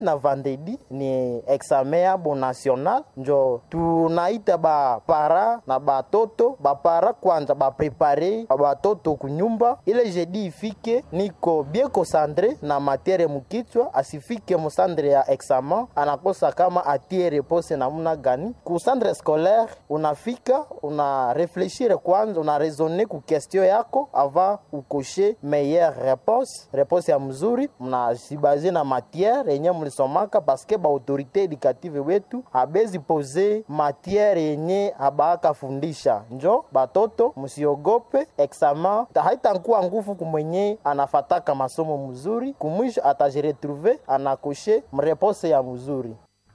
na vendredi ni examen yabo national njo tunaita bapara na batoto bapara kwanza baprepare batoto kunyumba ile jeudi ifike niko bien concentre na matiere mukichwa asifike musandre ya examen anakosa kama atie repose namuna gani ku centre scolaire unafika una refleshire kwanza una raisonne ku question yako avant ukoshe meilleure réponse réponse ya mzuri mnazibaze na matiere yenye mlisomaka paske baautorité éducative wetu abezi pose matiere yenye abaaka fundisha njo batoto msiogope examen haitankuwa nguvu kumwenye anafataka masomo mzuri kumwisho atajiretrouve anakoshe mreponse ya mzuri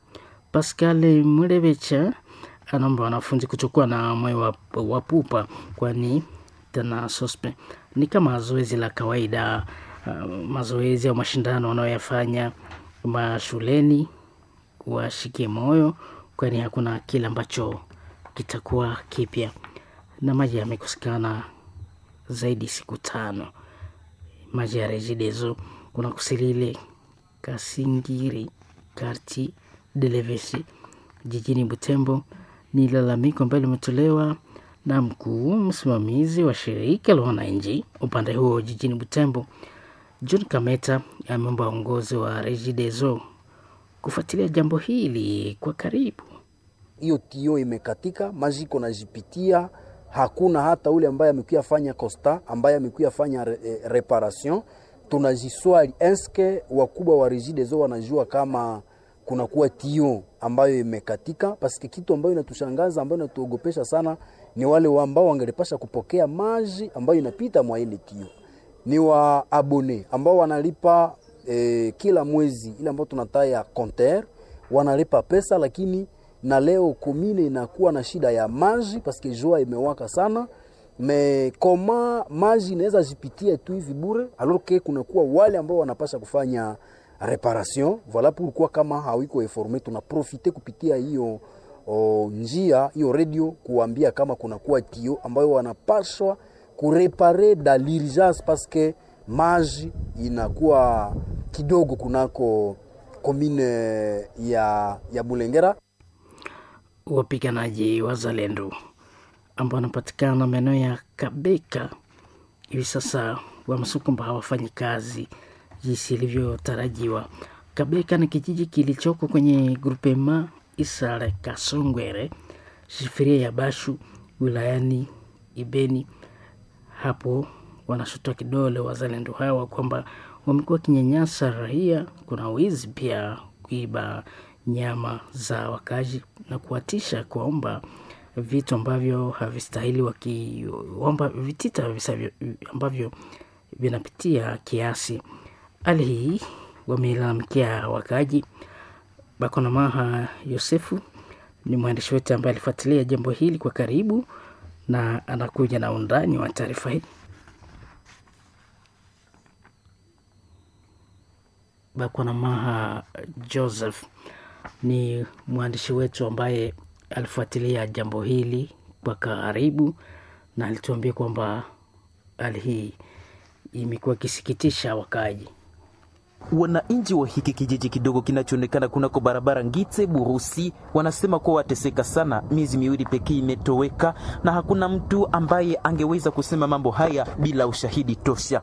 Pascal Mulebecha anaomba wanafunzi kuchukua na moyo wa, wa pupa, kwani tena sospe ni kama zoezi la kawaida uh, mazoezi au mashindano wanayoyafanya mashuleni, washikie moyo, kwani hakuna kile ambacho kitakuwa kipya, na maji yamekosekana zaidi siku tano. Maji ya Regideso kuna Kusilile, Kasingiri, Karti Delevesi jijini Butembo. Ni lalamiko ambalo limetolewa na mkuu msimamizi wa shirika la wananchi upande huo jijini Butembo, John Kameta ameomba uongozi wa Regideso kufuatilia jambo hili kwa karibu. Hiyo tio imekatika, maji iko najipitia, hakuna hata ule ambaye amekuya fanya costa, ambaye amekuya fanya re, eh, reparation. Tunajiswali eske wakubwa wa Regideso wanajua kama kunakuwa tio ambayo imekatika, paske kitu ambayo inatushangaza ambayo inatuogopesha sana ni wale ambao wangelipasha kupokea maji ambayo inapita mwa ile tio, ni wa abone ambao wanalipa eh, kila mwezi ile ambayo tunataya compteur wanalipa pesa, lakini na leo komine inakuwa na shida ya maji paske jua imewaka sana me koma maji inaweza jipitia tu hivi bure, alors que kunakuwa wale ambao wanapasha kufanya reparation voilà pourquoi kama hawiko informe tunaprofite kupitia hiyo o, njia hiyo radio kuambia kama kunakuwa tio ambayo wanapashwa kurepare da l'urgence parce que maji inakuwa kidogo kunako komine ya, ya Bulengera. Wapiganaji wazalendo ambao wanapatikana maeneo ya Kabeka hivi sasa wamesema kwamba hawafanyi kazi jinsi ilivyotarajiwa. Kabeka ni kijiji kilichoko kwenye grupema Isare Kasongwere, shifiria ya Bashu, wilayani Ibeni. Hapo wanashutua kidole wazalendo hawa kwamba wamekuwa wakinyanyasa raia, kuna wizi pia, kuiba nyama za wakazi na kuwatisha kuwaomba vitu ambavyo havistahili, wakiomba vitita visavyo ambavyo vinapitia kiasi. Hali hii wamelalamikia wakaji. Bakonamaha Yosefu ni mwandishi wetu ambaye alifuatilia jambo hili kwa karibu na anakuja na undani wa taarifa hii. Bakonamaha Joseph ni mwandishi wetu ambaye alifuatilia jambo hili kwa karibu na alituambia kwamba hali hii imekuwa ikisikitisha wakaji. Wananchi wa hiki kijiji kidogo kinachoonekana kunako barabara Ngite Burusi wanasema kuwa wateseka sana. Miezi miwili pekee imetoweka na hakuna mtu ambaye angeweza kusema mambo haya bila ushahidi tosha.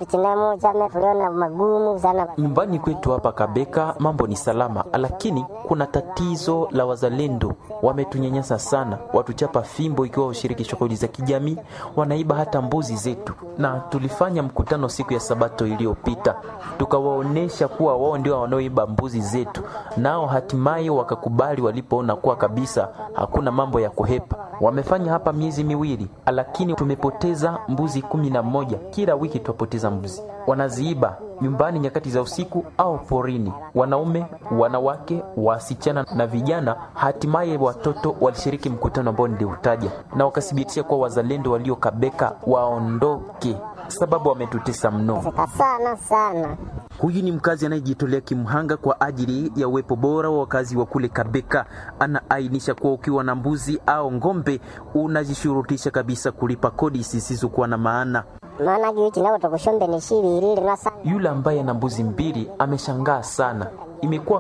Nyumbani kwetu hapa Kabeka mambo ni salama, lakini kuna tatizo la wazalendo. Wametunyanyasa sana, watuchapa fimbo ikiwa ushiriki shughuli za kijamii, wanaiba hata mbuzi zetu, na tulifanya mkutano siku ya Sabato iliyopita tukawa onesha kuwa wao ndio wanaoiba mbuzi zetu, nao hatimaye wakakubali walipoona kuwa kabisa hakuna mambo ya kuhepa. Wamefanya hapa miezi miwili, lakini tumepoteza mbuzi kumi na moja. Kila wiki twapoteza mbuzi, wanaziiba nyumbani nyakati za usiku au porini. Wanaume, wanawake, wasichana na vijana, hatimaye watoto walishiriki mkutano ambao niliutaja, na wakathibitisha kuwa wazalendo waliokabeka waondoke sababu wametutesa mno sana sana. Huyu ni mkazi anayejitolea kimhanga kwa ajili ya uwepo bora wa wakazi wa kule Kabeka. Anaainisha kuwa ukiwa na mbuzi au ng'ombe unajishurutisha kabisa kulipa kodi zisizokuwa na maana. maana gichina kutokushombe ni shibiri linasa Yule ambaye ana mbuzi mbili ameshangaa sana. Imekuwa